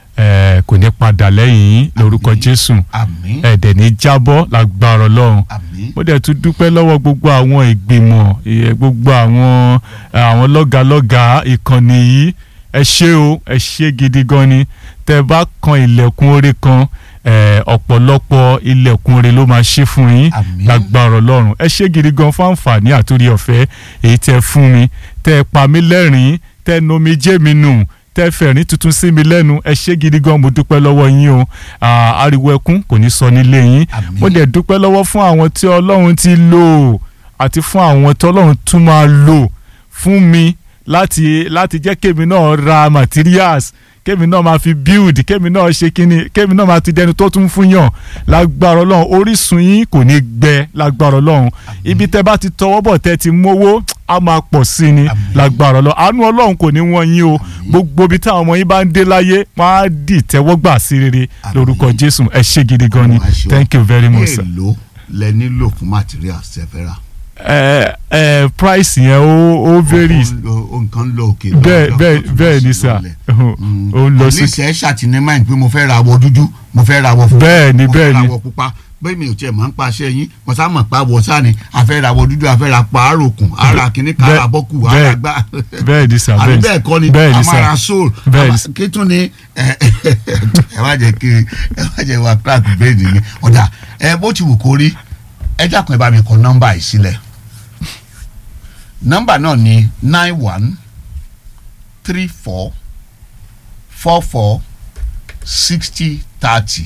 ẹ kò ní padà lẹ́yìn yín lórúkọ Àmín. Jésù àmín ẹ dẹ̀ ní jábọ́ lágbára ọlọ́run àmín mo dẹ̀ tún dúpẹ́ lọ́wọ́ gbogbo àwọn ìgbìmọ̀ ìyẹn gbogbo àwọn àwọn lọ́gàlọ́gà ìkànnì yìí ẹ ṣé o ẹ ṣé gidi gan ni tẹ́ bá kan ilẹ̀kùn oore kan eh, ọ̀pọ̀lọpọ̀ ilẹ̀kùn oore ló máa ṣí fún yín Àmín. lágbára ọlọ́run ẹ ṣé gidi gan fún àǹfààní àtúrí ọ̀fẹ́ èyí tẹ́ fún mi tẹ́ pa mí lẹ́rìn-ín tẹ́ nomi jẹ́ mi nù tẹ́ fẹ̀rín tuntun sí mi lẹ́nu ẹ ṣé gidi gan mo dúpẹ́ lọ́wọ́ yín o Ah, ariwo ẹkún kò ní sọ nílé yín Àmín. mo dẹ̀ dúpẹ́ lọ́wọ́ fún àwọn tí ọlọ́run ti lò àti fún àwọn tí ọlọ́run tún máa lò fún mi láti láti jẹ́ kémi náà ra materials kémi náà máa fi build kémi náà ṣe kíni kémi náà máa ti dẹnu tó tún fún yàn lágbára ọlọ́run orísun yín kò ní gbẹ lágbára ọlọ́run ibi tẹ́ bá ti tọwọ́ bọ̀ tẹ́ ti mówó á máa pọ̀ sí ni Àmín. lágbára ọlọ́run àánú ọlọ́run kò ní wọ́n yín o gbogbo ibi táwọn ọmọ yín bá ń dé láyé wọ́n á dì tẹ́wọ́gbà sí rere Àmín. lórúkọ jésù ẹ ṣé gidi gan ni Ẹ ṣé o. thank you very much sir èèlò lẹ nílò fún materials tẹ́ fẹ́ rà. ẹ ẹ price yẹn ó ó varies Ó ń lọ- ó nǹkan ń lọ òkè. bẹ́ẹ̀ lọ- bẹ́ẹ̀ lọ- bẹ́ẹ̀ ni lọ- sà lọlẹ̀. ó ń lọ at sí least ẹ ṣàtìní mind pé mo fẹ́ ra àwọ̀ dúdú mo fẹ́ ra àwọ̀ funfun Bẹ́ẹ̀ ni, mo fẹ́ bẹ́ẹ̀ ra ni. àwọ̀ pupa bẹ́ẹ̀ mi ò tiẹ̀ mọ̀ ń pa aṣẹ yín mo sá mọ̀ pa àwọ̀ sáà ni a fẹ́ ra àwọ̀ dúdú a fẹ́ ra pa àròkùn ara kìíní ká Bẹ́ẹ̀- ara bọ́kù bẹ́ẹ̀- ara gbá bẹ́ẹ̀ ni sà àbí bẹ́ẹ̀ bẹ́ẹ̀ kọ́ ni bẹ́ẹ̀ ni a sà máa ra soul Bẹ́ẹ̀ a ni máa- sà. kí tún ni ẹ ẹ má jẹ́ kí ẹ má jẹ́ wá crack brain mi ọ̀dà ẹ bó ti wù kó rí ẹ dákun ẹ bá mi kọ nọ́mbà yìí sílẹ̀ nọ́mbà náà ni nine one three four four four sixty thirty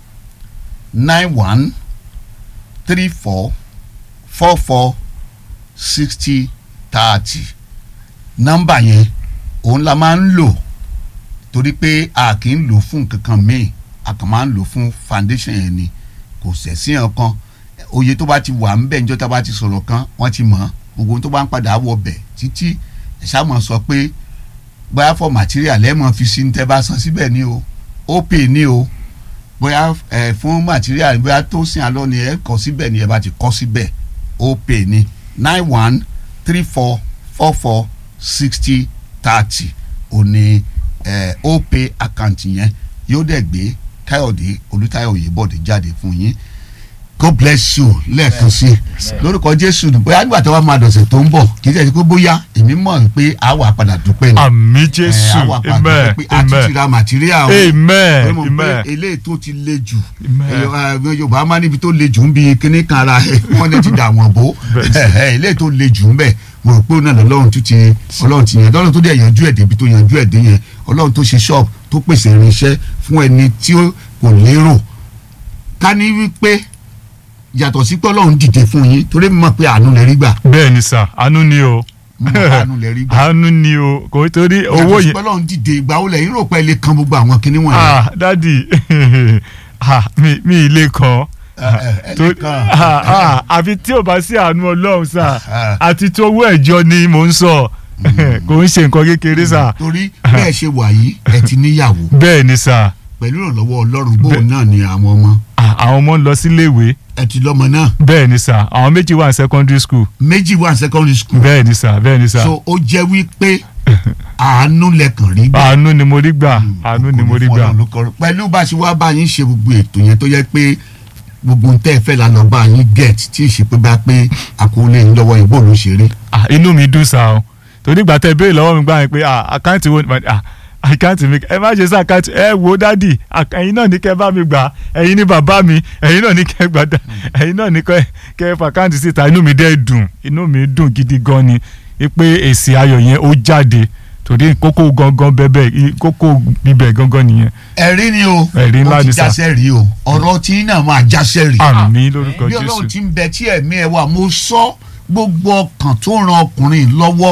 nine one three four four four sixty thirty nọ́mbà yẹn òun la máa ń lò torí pé a kì í lò fún nǹkan kan míì a kàn máa ń lò fún foundation yẹn ni kò sẹ̀sí ọ̀kan oye tó bá ti wà ń bẹ̀ níjọ́ tá a bá ti sọ̀rọ̀ kan wọ́n ti mọ̀ ọ́ gbogbo ohun tó bá ń padà wọ bẹ̀ títí ẹ̀ṣá mọ̀ sọ pé bóyá for material ẹ̀ mọ̀ fi sí ní tẹ́ bá san síbẹ̀ ni o ó pè ní o bóyá ẹ̀ fún material bóyá tó sìn alọ́ ni ẹ̀ kọ́ síbẹ̀ ni ẹ̀ bá ti kọ́ síbẹ̀ ó pè ní nine one three four four four sixty thirty ò ní ẹ̀ ó pè àkáǹtì yẹn yóò dẹ̀ gbé káyọ̀dé olùtayọ̀ òyìnbọ̀dé jáde fún yín god bless you lẹ́ẹ̀kan sí lórúkọ jésù bóyá nígbà tí wọ́n máa dọ̀sẹ̀ tó ń bọ̀ kì í ṣe pé bóyá èmi mọ̀ pé a wà padà dúpẹ́ ni àmì Eh, jésù a wà padà amen dúpẹ́ pé a ti ti amen ra material o amen pé mo pé amen eléyìí tó ti le jù Amen. Eh, eh, yorùbá máa níbi tó le jù ń bi kíní kan ara ẹ wọ́n lè ti dà wọ́n bò Eh, eh, eléyìí tó le jù ń bẹ̀ mo rò pé òun náà lọ́lọ́run tún ti ọlọ́run ti yẹn lọ́lọ́run tó dẹ̀ yanjú ẹ̀ débi tó yanjú ẹ̀ dé yẹn ọlọ́run tó ṣe ṣọ́ọ̀bù tó pèsè irinṣẹ́ fún ẹni tí ó kò lérò ká ní wípé yàtọ̀ sí pé ọlọ́run dìde fún yín torí mi mọ̀ pé àánú lè rí gbà bẹ́ẹ̀ ni sà àánú ni o mo mọ̀ pé àánú lè rí gbà àánú ni o kò torí owó yàtọ̀ sí yẹn pé ọlọ́run dìde ìgbà wo lẹ́yìn rò pé ẹ lè kan gbogbo àwọn kinní wọ̀nyẹn. ah dadi ah mi mi ilé kan ẹ tó lè kan. ah ah àfi tí ò bá sí àánú ọlọ́run sà Ah. àti tó owó ẹ̀jọ́ ni mò ń sọ kò ń ṣe nǹkan kékeré sà torí bẹ́ẹ̀ ṣe wà yìí ẹ ti níyàwó bẹ́ẹ̀ ni sà pẹ̀lú ìrànlọ́wọ́ ọlọ́run bóun náà ni àwọn ọmọ ah, àwọn ọmọ ń lọ síléèwé ẹ ti lọ́mọ náà bẹ́ẹ̀ ni sà àwọn méjì wà ní secondary school méjì wà ní secondary school bẹ́ẹ̀ ni sà bẹ́ẹ̀ ni sà so ó jẹ́ wípé àánú lẹ́kàn rí gbà. àánú ni mo rí gbà àánú ni mo rí gbà Ọlọ́run ló kọ- pẹ̀lú bá a ṣe wá bá yín ṣe gbogbo ètò yẹn tó yẹ pé gbogbo ń tẹ́ ẹ fẹ́ la lọ bá yín get tí ì ṣe pé bá pé àkọọ́lẹ̀ yín lọ́wọ́ ìbò ló ṣe rí. ah, inú mi dùn sá o torí ìgbà tẹ béèrè lọ́wọ́ mi gbà yẹn pé ah, àkáǹtì wo ni ah, àkáǹtì mi ẹ má ṣe sí àkáǹtì ẹ wo dádì àk- ẹ̀yin náà ní kẹ́ bá mi gbà ẹ̀yin ní bàbá mi ẹ̀yin náà ní kẹ́ gbà dá ẹ̀yin náà ní kẹ́ kẹ́ fà àkáǹtì síta inú mi dẹ́ dùn inú mi dùn gidi gan ni pé èsì ayọ̀ yẹn ó jáde torí kókó gangan bẹ́bẹ̀ kókó bíbẹ̀ gangan nìyẹn ẹ̀rí ni o Ẹ̀rí ńlá ó ti ni sà. jásẹ́ rí o ọ̀rọ̀ tí náà máa jásẹ́ rí àmì lórúkọ bí ọlọ́run jésù ti ń bẹ tí ẹ̀mí ẹ wà mo sọ gbogbo ọkàn tó ran ọkùnrin lọ́wọ́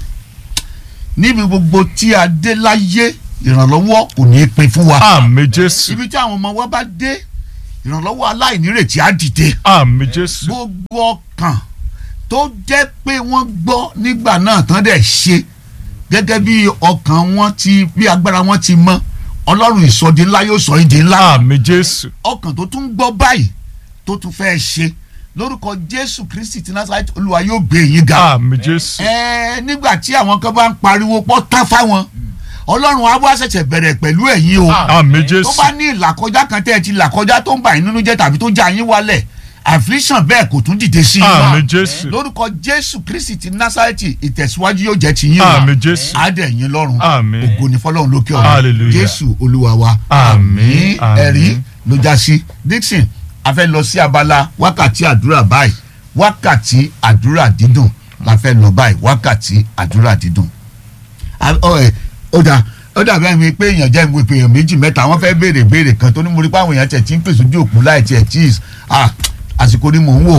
níbi gbogbo tí a dé láyé ìrànlọ́wọ́ kò ní í pin fún wa àmì jésù ibi tí àwọn ọmọ wa bá dé ìrànlọ́wọ́ aláìnírètí á dìde àmì jésù gbogbo ọkàn tó jẹ́ pé wọ́n gbọ́ nígbà náà tán dẹ̀ ṣe gẹ́gẹ́ bí ọkàn wọn ti bí agbára wọn ti mọ ọlọ́run ìsọdi ńlá yóò sọ ìdí ńlá àmì jésù ọkàn tó tún gbọ́ báyìí tó tún fẹ́ ṣe lórúkọ jésù kristi ti násàlẹ̀ olúwa yóò gbé yín ga àmì jésù ẹ̀ẹ́ nígbà tí àwọn kan bá ń pariwo pọ́ tán fáwọn ọlọ́run á wá ṣẹ̀ṣẹ̀ bẹ̀rẹ̀ pẹ̀lú ẹ̀yin o àmì tó jésù bá ní ìlàkọjá kan tẹ́ ẹ ti làkọjá tó ń bà yín nínú jẹ́ tàbí tó já yín wálẹ̀ affliction bẹ́ẹ̀ kò tún dìde sí i àmì jésù lórúkọ jésù kristi ti násàlẹ̀tì ìtẹ̀síwájú yóò jẹ́ tiyín o àmì jésù àdẹ̀yìn lọ́run Àmín. ògo ni fọlọ́run lókè ọ̀run Hallelujah. jésù olúwa wa Àmín, àmín. ẹ̀rí ló já sí dixon a fẹ́ lọ sí abala wákàtí àdúrà báyìí wákàtí àdúrà dídùn la fẹ́ lọ báyìí wákàtí àdúrà dídùn A- ọ, ẹ, ó dà ó dà bẹ́ẹ̀ mi pé èèyàn jẹ́ ìwé èèyàn méjì mẹ́ta wọ́n fẹ́ béèrè béèrè kan tó ní mo rí pé àwọn èèyàn tẹ̀ tí ń pèsè ojú òpó láì tiẹ̀ cheese ah àsìkò ni mò ń wò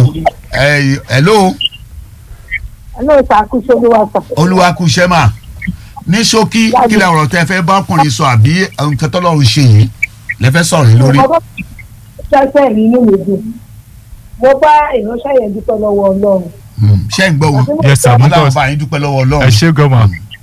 ẹ hello Hello, ṣàkóso olúwa sọ. olúwa kú iṣẹ́ mà ní ṣókí kí lè ọ̀rọ̀ tẹ́ fẹ́ bá ọkùnrin sọ àbí nǹkan tọ́lọ́run ṣe yìí lẹ́fẹ́ sọ̀rọ̀ lórí. Mo bá ṣẹ́ṣẹ́ mi inú mi dùn. Mo bá ìránṣẹ́ yẹn dúpẹ́ lọ́wọ́ Ọlọ́run. Hmm, ṣé ń gbọ́ wọn Yes, sir. wọ́n Because- láwọn bá yín dúpẹ́ lọ́wọ́ ẹ ọlọ́run. ṣé gọ́mà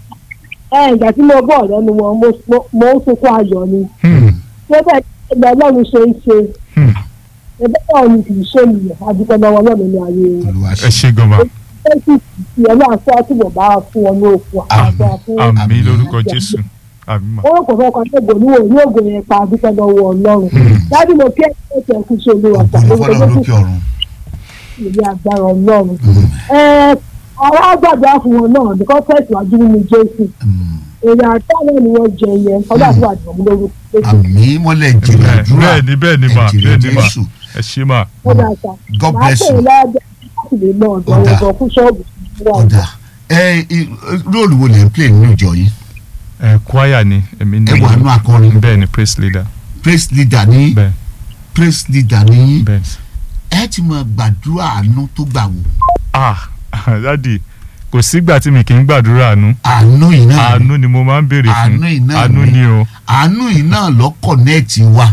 Ẹ ìgbà tí mo bọ̀ lẹ́nu wọn, mo- mo- mo ń sunkún ayọ̀ ni. Ṣé bẹ́ẹ̀ ẹgbẹ́ Ọlọ́run ṣe ń ṣe? Ẹgbẹ́ náà ni kì í ṣe nìyẹn. A dúpẹ́ lọ́wọ́ Ọlọ́run ní ayé wọn. olúwa ẹ ṣe ṣé gọ́mà Ṣé kì í ṣe ọlọ́run fẹ́ túbọ̀ bá wa fún wọn ní òkú àgbà fún àmì Àmín. lórúkọ jésù àmì mà Owó kò fẹ́ kan tó gbòòrò ní ògo yẹn pa a dúpẹ́ lọ́wọ́ Ọlọ́run. Dájú mo kí ẹ̀ ṣe ẹ̀kú ṣe olúwa ògo ni fọlọ́run sọ. lókè ọ̀run. ìrí agbára ọlọ́run. ẹ ọ̀rọ̀ àgbàdo fún wọn náà nìkan tẹ̀síwájú nínú jésù Hmm, èrè àtàwọn ni wọ́n jẹ yẹn ọlọ́run àti àdìmọ́ lórúkọ jésù àmì mọ́lẹ̀ jìnnà bẹ́ẹ̀ àdúrà bẹ́ẹ̀ ni bẹ́ẹ̀ ni mà ẹ̀jìnlẹ̀ bẹ́ẹ̀ ni mà jésù ẹ ṣé mà ó dà sá. God màá bless pè é you. lọ́jọ́ láti lè lọ ọ̀dọ̀ Ó dà. ọ̀dọ̀ fún ṣọ́ọ̀bù ọ̀dà ẹ i- róòlù wo lè ń play nínú ìjọ yìí ẹ kwaya ni èmi ní ẹ wà nù akọrin bẹ́ẹ̀ ni praise leader praise leader ní bẹ́ẹ̀ praise leader ní bẹ́ẹ̀ ẹ ti mọ gbàdúrà àánú tó gbà wò ah dadi kò sígbà tí mi kì í gbàdúrà àánú àánú yìí náà ni. àánú ni mo máa ń béèrè fún Àánú yìí náà àánú ni. ni o àánú yìí náà lọ kọ̀nẹ́ẹ̀tì wa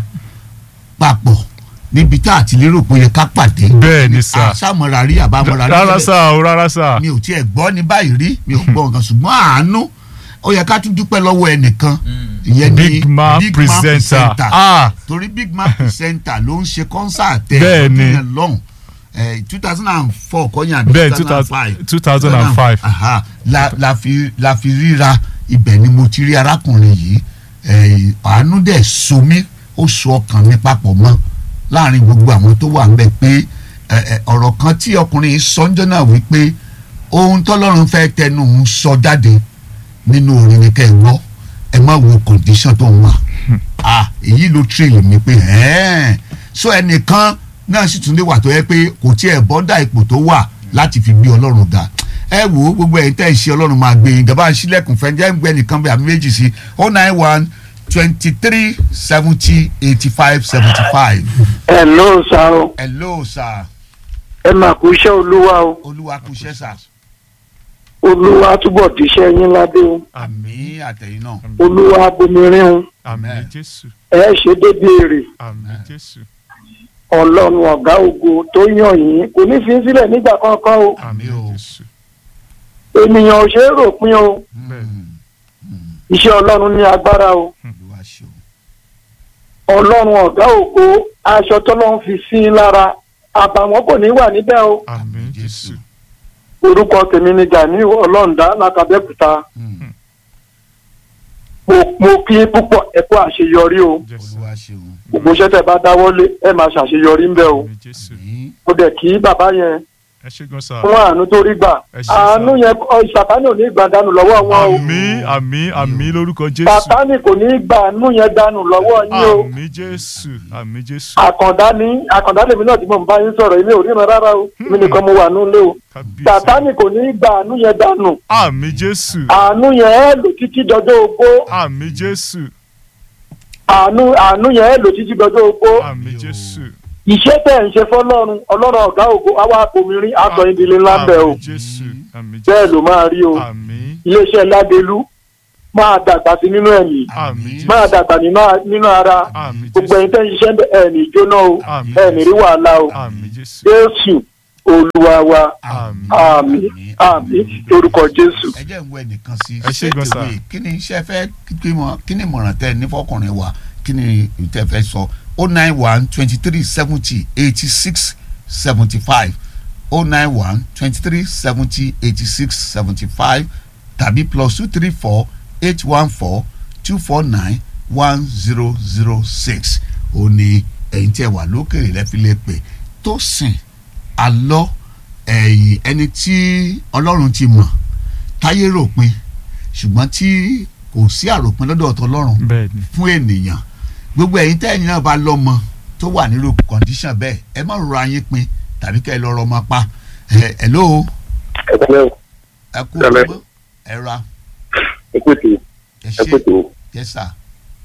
papọ̀ níbi tá a ti lérò pé ó yẹ ká pàdé. bẹ́ẹ̀ ni sà àṣàmọ̀ra rí àbámọ̀ra rí rárá tẹ́lẹ̀. sà o rárá sà mi ò tiẹ̀ gbọ́ ní báyìí rí mi ò gbọ́ nǹkan ṣùgbọ́n àánú ó yẹ ká tún dúpẹ́ lọ́wọ́ ẹnìkan ìyẹn ni big man presenter ah torí big man presenter ló ń ṣe concert ẹ̀ Bẹ́ẹ̀ ni. lọ́dún yẹn lọ́hùn two thousand and four kọ́nyà àbí bẹ́ẹ̀ two thousand and five two thousand and five aha la la fi la fi ríra ibẹ̀ ni mo ti rí arákùnrin yìí eh, àánú dẹ̀ so mí ó so ọkàn mi papọ̀ mọ́ láàrin gbogbo àwọn tó wà ńbẹ̀ pé eh, eh, ọ̀rọ̀ kan tí ọkùnrin yìí sọ ńjọ́ náà wípé ohun tọ́lọ́run fẹ́ tẹnu òun sọ jáde nínú orin ni kẹ́ ẹ gbọ́ ẹ má wo condition tó ń wà ah èyí ló train mi pé ẹ̀ẹ́n so ẹnìkan náà sì tún lè wà tó yẹ pé kò tiẹ̀ bọ́dà ipò tó wà láti fi gbé ọlọ́run ga ẹ wo gbogbo ẹ̀yin tẹ́ ẹ ṣe ọlọ́run máa gbé yín gàbá sílẹ̀kùn fẹ́ jẹ́ ń gbé nìkan bí àmì méjì sí oh nine one twenty three seventy eighty five seventy five Hello sá o hello sir ẹ máa kú iṣẹ́ olúwa o olúwa kú iṣẹ́ sà olúwa túbọ̀ díṣẹ́ yín ládé o àmì àtẹ̀yìn náà olúwa bomirin o àmì Amen. jésù ẹ ṣe débi èrè àmì jésù ọlọ́run ọ̀gá ògo tó yàn yín kò ní fi í sílẹ̀ nígbà kankan o àmì o. jésù ènìyàn ò ṣe é rò pin o bẹ́ẹ̀ Mm, iṣẹ́ ọlọ́run ní agbára o olúwa ṣe o ọlọ́run ọ̀gá ògo aṣọ tọ́lọ́run fi sí i lára àbàwọ́n kò ní wà níbẹ̀ o àmì jésù orúkọ tèmi ni Ganiu ọlọ́ǹda látàbẹ́kúta Mm, mo mo kí yín púpọ̀ ẹ kú àṣeyọrí o jésù olúwa ṣe o gbogbo iṣẹ́ tẹ́ bá dáwọ́lé ẹ máa ṣàṣeyọrí ńbẹ̀ o àmì jésù àmì mo dẹ̀ kí bàbá yẹn ẹ ṣe gan sa. fún àánú tó rí gbà Ẹ ṣé sà. àánú yẹn ọ, sàtánì ò ní gbà dànù lọ́wọ́ wọn o àmì àmì àmì lórúkọ jésù. sàtánì kò ní gbà àánú yẹn dànù lọ́wọ́ yín o àmì jésù àmì jésù. àkàndá ní àkàndá lèmi náà tí mo ń bá yín sọ̀rọ̀ èmi ò ríran rárá o mi nìkan mo wà nílé o kábíyèsí. sàtánì kò ní gbà àánú yẹn dànù àmì jésù. àánú yẹn ẹ lò títí dọjọ́ ogbó àmì jésù. àánú àánú yẹn ẹ lò títí dọjọ́ ogbó àmì jésù. iṣẹ́ tẹ̀ ń ṣe fọlọ́run ọlọ́run ọ̀gá ògo àwa àpòmírin aṣọ ìdílé ńlá ń bẹ̀ o àmì jésù. àmì bẹ́ẹ̀ jésù. ló máa rí o àmì iléeṣẹ́ ládélú máa dàgbà sí nínú ẹ̀mí àmì máa jésù. dàgbà nínú- nínú ara àmì gbogbo ẹ̀yin jésù. tẹ́ ń ṣiṣẹ́ ń bẹ̀ ẹ̀ ní jóná o Àmín. ẹ̀ ní rí wàhálà o àmì jésù. jésù olúwa wa àmì. àmín àmín lórúkọ jésù. ẹ jẹ́ ń wọ ẹnìkan sí Ẹ ṣé gan sà. ṣètìwé kí ni iṣẹ́ fẹ́ kí mọ kí ni ìmọ̀ràn tẹ ní fọkùnrin wa kí ni ìtẹ́ fẹ́ sọ o nine one twenty three seventy eighty six seventy five o nine one twenty three seventy eighty six seventy five tàbí plus two three four eight one four two four nine one zero zero six ó ní ẹ̀yin tí ẹ wà lókèrè lẹ́fi lè pè tó sìn alọ́ ẹ̀yìn ẹni tí ọlọ́run ti mọ̀ táyé ròpin ṣùgbọ́n tí kò sí àròpin lọ́dọ̀ ọ̀tọ̀ ọlọ́run bẹ́ẹ̀ni. fún ènìyàn gbogbo ẹ̀yin tẹ́yìn náà bá lọ́mọ tó wà nírú condition bẹ́ẹ̀ ẹ má rọra yín pin tàbí kẹ́ ẹ lọ rọmọ pa ẹ ẹ ló ẹgbẹ́ ẹ kú Tẹ́lẹ̀. ọgbọ́n ẹ ra ẹgbẹ́tò ẹ ṣe ẹgbẹ́tò yẹ sà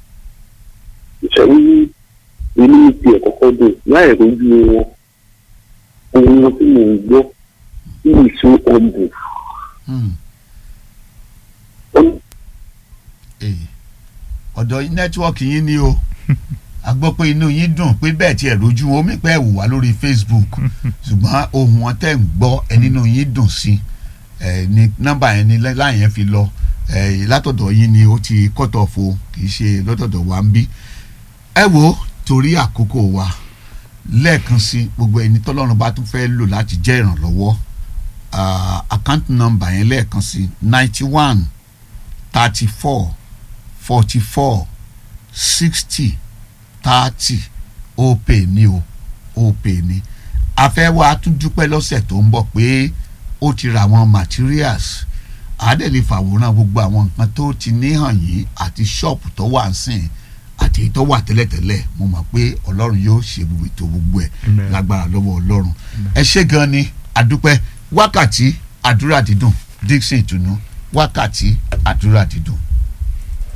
ìṣẹ́yí inú ti ẹ̀ kọ́kọ́ dùn láì rojú wọn ohun tí mò ń gbọ́ tí ìṣó ọ̀bù Hmm. Èyí. ọ̀dọ̀ yín nẹ́tíwọ́ọ̀kì yín ni o a gbọ́ pé inú yín dùn pé bẹ́ẹ̀ tiẹ̀ lójú wọn omi pẹ́ wù wá lórí Facebook ṣùgbọ́n ohun wọn tẹ̀ ń gbọ́ ẹ nínú yín dùn sí ẹ ní nọ́mbà yẹn ní láyìn yẹn fi lọ ẹ látọ̀dọ̀ yín ni ó ti cut off o kì í ṣe lọ́tọ̀dọ̀ wa ń bí ẹ wo torí àkókò wa lẹ́ẹ̀kan sí gbogbo ẹni tọ́lọ́run bá tún fẹ́ lò láti jẹ́ ìrànlọ́wọ́ ah, account number yẹn lẹ́ẹ̀kan sí ninety one thirty four forty four sixty thirty ó pè ní o ó pè ní a fẹ́ wá tún dúpẹ́ lọ́sẹ̀ tó ń bọ̀ pé ó ti ra àwọn materials àádẹ́lẹ̀ fàwòrán gbogbo àwọn nǹkan tó ti níhàn yìí àti ṣọ́ọ̀pù tó wà ń sìn àti èyí tó wà tẹ́lẹ̀tẹ́lẹ̀ mo mọ̀ pé ọlọ́run yóò ṣe gbogbo ètò gbogbo ẹ̀ Amen. lágbára lọ́wọ́ ọlọ́run ẹ ṣé gan ni àdúpẹ́ wákàtí àdúrà dídùn Dixon ìtùnú wákàtí àdúrà dídùn.